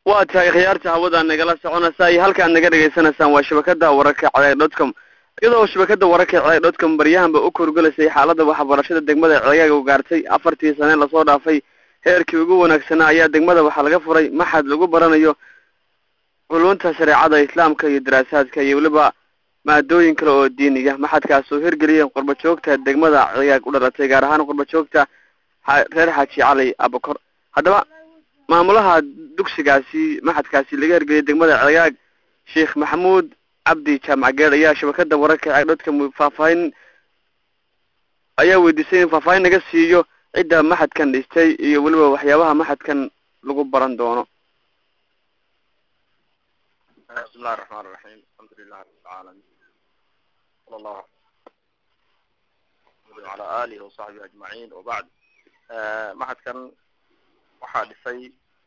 waa tahay khiyaarta hawada nagala soconaysa iyo halkaad naga dhegaysanaysaan waa shabakada wararka ceeg dotcom iyadoo shabakada wararka ceeg dotcom baryahanba u korgolaysay xaalada waxbarashada degmada ceegaaga u gaartay afartii sane lasoo dhaafay heerkii ugu wanaagsanaa ayaa degmada waxaa laga furay maxad lagu baranayo culunta shareecada islaamka iyo daraasaadka iyo weliba maadooyin kale oo diiniya maxadkaas oo hirgeliyeen qurba joogta degmada ceegaag u dhalatay gaar ahaan qurba joogta reer xaaji cali abakor haddaba maamulaha dugsigaasi maxadkaasi laga hirgeliyay degmada ceegaag sheekh maxamuud cabdi jaamac geed ayaa shabakada wararka ceeg dhodka faahfaahin ayaa weydiisay in faahfaahin naga siiyo cidda maxadkan dhistay iyo weliba waxyaabaha maxadkan lagu baran doono bismi illahi raxmaan raxiim alxamdu lilahi rabi lcaalamiin sala allahu wala alihi wasaxbihi ajmaciin wabacd maxadkan waxaa dhisay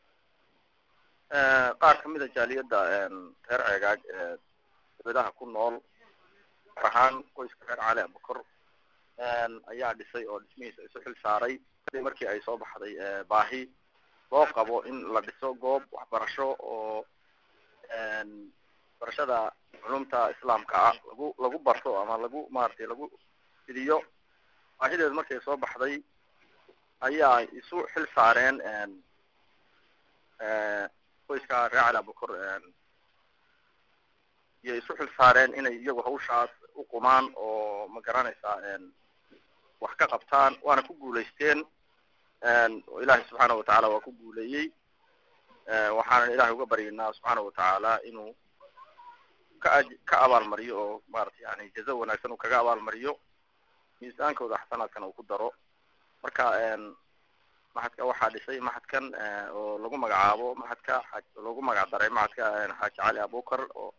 qaar kamid a jaaliyadda reer ceegaag ee dabedaha ku nool gaar ahaan qoyska reer cali abakor ayaa dhisay oo dhismihiisa isu xil saaray kadib markii ay soo baxday baahi loo qabo in la dhiso goob waxbarasho oo barashada culumta islaamka ah lagu lagu barto ama lagu maaragtay lagu fidiyo baahideed markay soo baxday ayaa isu xil saareen qoyska reer cali abakor iyo isu xil saareen inay iyagu hawshaas u qumaan oo ma garanaysaa wax ka qabtaan waana ku guulaysteen oo ilaahay subxaana watacaala waa ku guuleeyey waxaanan ilahay uga baryaynaa subxaana watacaala inuu ka ka abaalmariyo oo maarata yani jaza wanaagsan uu kaga abaalmariyo miisaankooda xasanaadkana uu ku daro marka maxadka waxaa dhisay maxadkan oo lagu magacaabo maxadka a lagu magac daray maxadka xaaji cali abukar oo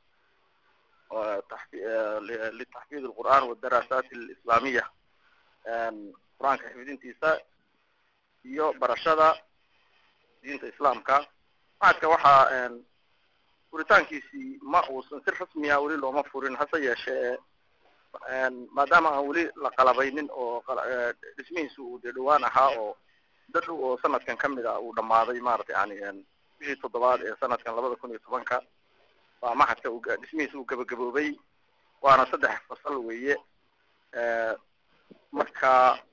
litaxfiid alqur'an wadaraasaat alislaamiya qur-aanka xifdintiisa iyo barashada diinta islaamka maxadka waxaa furitaankiisii ma uusan si rasmiya weli looma furin hase yeeshee maadaama aan weli la qalabaynin oo dhismihiisi uu dee dhawaan ahaa oo muddo dhow oo sanadkan kamid a uu dhamaaday maarata yani bishii toddobaad ee sanadkan labada kun iyo tobanka waa maxadka u dhismihiisa uu gabagaboobay waana saddex fasal weeye marka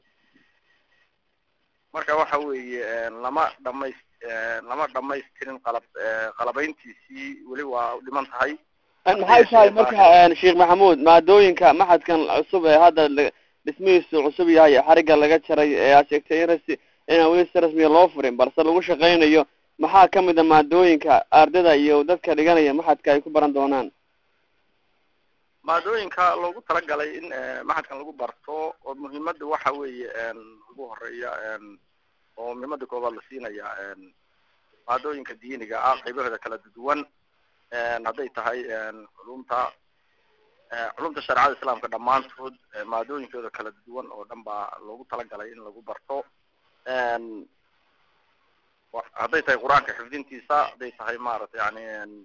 marka waxa weeye lama dhamays lama dhamaystirin qalab qalabayntiisii weli waa dhiman tahay maxay tahay marka sheekh maxamuud maadooyinka maxadkan cusub ee hadda dhismihiisu cusub yahay xariga laga jaray ee aad sheegtay in rasi inaan weli si rasmiya loo furin balse lagu shaqaynayo maxaa kamid a maadooyinka ardayda iyo dadka dhiganaya maxadka ay ku baran doonaan maadooyinka loogu talagalay in maxadkan lagu barto oo muhiimada waxa weeye ugu horeeya oo muhiimada koobaad la siinaya maadooyinka diiniga ah qaybahooda kala duwan hadday tahay culumta culumta shareecada islaamka dhammaantood maadooyinkooda kala duwan oo dhan baa loogu talagalay in lagu barto hadday tahay qur-aanka xifdintiisa hadday tahay maarata yani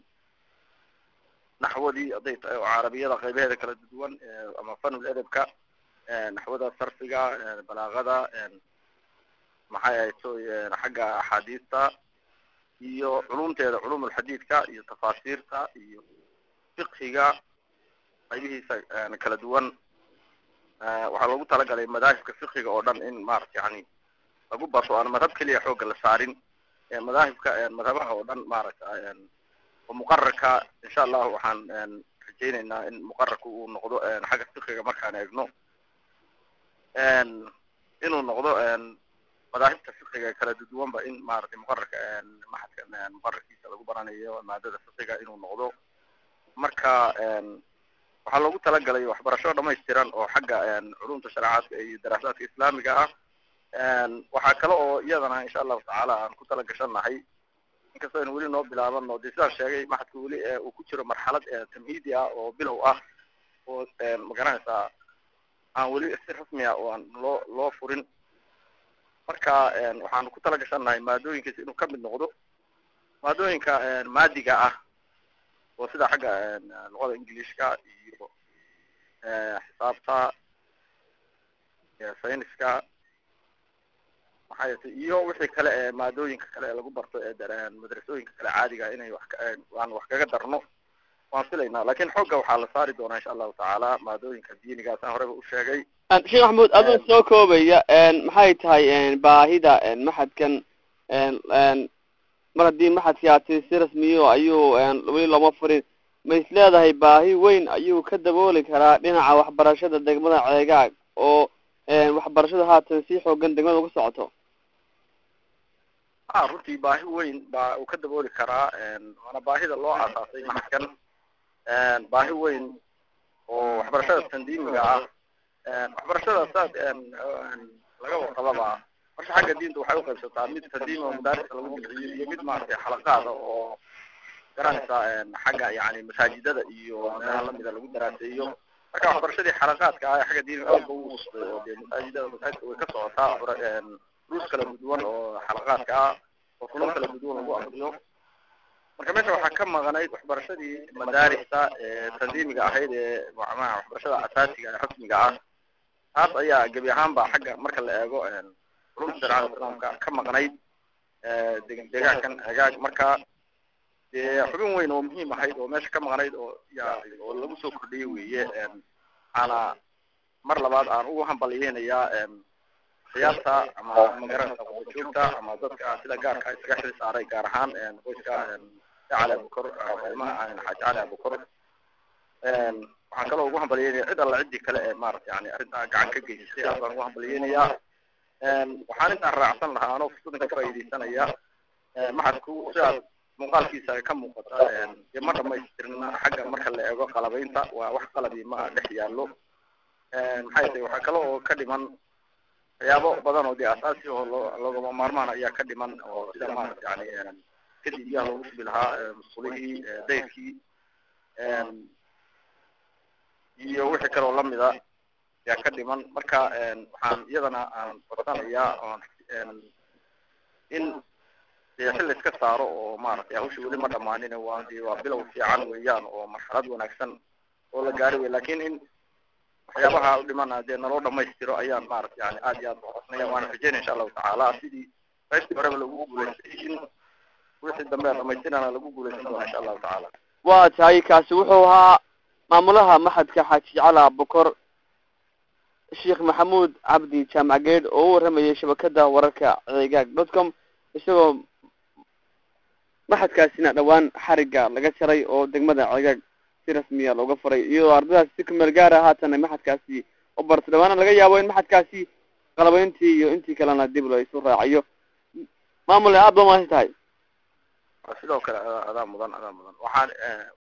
naxwadii hadday tahay carabiyada qaybaheeda kala duwan ama fanul edebka naxwada sarfiga balaagada maxay ahayd so xagga axaadiista iyo culumteeda culum ulxadiidka iyo tafaasiirta iyo fiqhiga qaybihiisa kala duwan waxaa loogu talagalay madaahibka fiqhiga oo dhan in maarata yani lagu barto aan madhab keliya xoogga la saarin madaahibka madhabaha oo dhan maaragta oo muqararka insha allahu waxaan rajayneynaa in muqararka uu noqdo xagga fiqhiga markaan eegno inuu noqdo madaahibta fiqiga kala duwanba in maaragtay muqararka maxadka muqararkiisa lagu baranayo maadada fiqiga inuu noqdo marka waxaa loogu talagalay waxbarasho dhamaystiran oo xagga culumta shareecaadka iyo daraasaadka islaamiga ah waxaa kale oo iyadana insha allahu tacaala aan ku talagashanahay inkastoo aynu weli noo bilaabano de sidaan sheegay maxadka weli uu ku jiro marxalad tamhiidi ah oo bilow ah oo magaranaysaa aan weli si rasmi ah oo aan loo loo furin marka waxaanu ku talagashanahay maadooyinkiisa inuu kamid noqdo maadooyinka maadiga ah oo sida xagga luqada ingilishka iyo xisaabta sayniska maxaa yeetay iyo wixii kale ee maadooyinka kale ee lagu barto ee madrasooyinka kale caadiga inay wax aan wax kaga darno waan filaynaa lakin xooga waxaa la saari doonaa insha allahu tacaala maadooyinka diinigaas aan horeba u sheegay sheekh maxamuud adoo soo koobaya maxay tahay baahida maxadkan mar haddii maxadkii aati si rasmiyo ayuu weli looma furin ma is leedahay baahi weyn ayuu ka dabooli karaa dhinaca waxbarashada degmada ceegaag oo waxbarashada haatan si xoogan degmada uga socoto a runtii baahi weyn baa uu ka dabooli karaa waana baahida loo aasaasay maxadkan baahi weyn oo waxbarashada tandiimiga ah waxbarashada saas laga warqababa marka xagga diinta waxay uqaybsataa mid tandiimi oo madaarista lagu bixiyo iyo mid maaragtay xalaqaada oo garanaysa xagga yani masaajidada iyo meelaha lamida lagu daraaseeyo marka waxbarashadii xalaqaadka ah xagga diiniga aad ba ugu usday oo dee masaajidada masaajidka way ka socotaa ruus kala duwan oo xalaqaadka ah oo kulamo kala duwan lagu akriyo marka meesha waxaa ka maqnayd waxbarashadii madaarista ee tandiimiga ahayd ee macnaha waxbarashada asaasiga ee rasmiga ah taas ayaa gebi ahaanba xagga marka la eego culumta shareecada islaamka ka maqnayd deegaankan agaag marka dee xubin weyn oo muhiim ahayd oo meesha ka maqnayd oo ya oo lagu soo kordhiyey weeye waxaana mar labaad aan ugu hambalyeynayaa siyaasa ama magaranaysa qodojoogta ama dadka sida gaarka isaga xil saaray gaar ahaan qoyska cali abukor ilmaha xaaji cali abukor waxaan kaloo ugu hambalyeynaya cid alla ciddii kale ee maarata yani arrintaa gacan ka geysatay aad baan ugu hambalyeynayaa waxaan intaan raacsan lahaa anoo fursadan ka faaidaysanaya maxadku sidaas muuqaalkiisa ka muuqata dee ma dhamaystirna xagga marka la eego qalabaynta waa wax qalabi ma dhex yaallo maxay tahay waxaa kale oo ka dhiman waxyaabo badan oo dee asaasi oo loo loogama maarmaan ayaa ka dhiman oo sida maarata yani kadib biyaha loogu shubi lahaa musqulihii dayrkii iyo wixii kale oo lamida ayaa ka dhiman marka waxaan iyadana aan codsanayaa oon in dee xil iska saaro oo maaragtay hawsha weli ma dhamaanin waa de waa bilow fiican weeyaan oo marxalad wanaagsan oo la gaari wey lakin in waxyaabaha u dhimana dee naloo dhamaystiro ayaan maarata yani aad iyo aad ucodsanaya waana rajeynaya insha allahu tacaala sidii qaybtii horeba lagu guulaystay in wixii dambe dhamaystirana lagu guulaysan doona insha allahu tacaala waa tahay kaasi wuxuu ahaa maamulaha maxadka xaaji cala bokor sheekh maxamuud cabdi jaamac geed oo u waramayay shabakada wararka ceegaag dot com isagoo maxadkaasina dhawaan xariga laga jaray oo degmada ceegaag si rasmiya looga furay iyadoo ardaydaasi si kumeel gaara haatana maxadkaasi u barta dhawaana laga yaabo in maxadkaasi qalabayntii iyo intii kalena dib la isu raaciyo maamule aad ba maasi tahay sidoo kale adaa mudan adaa mudan waxaan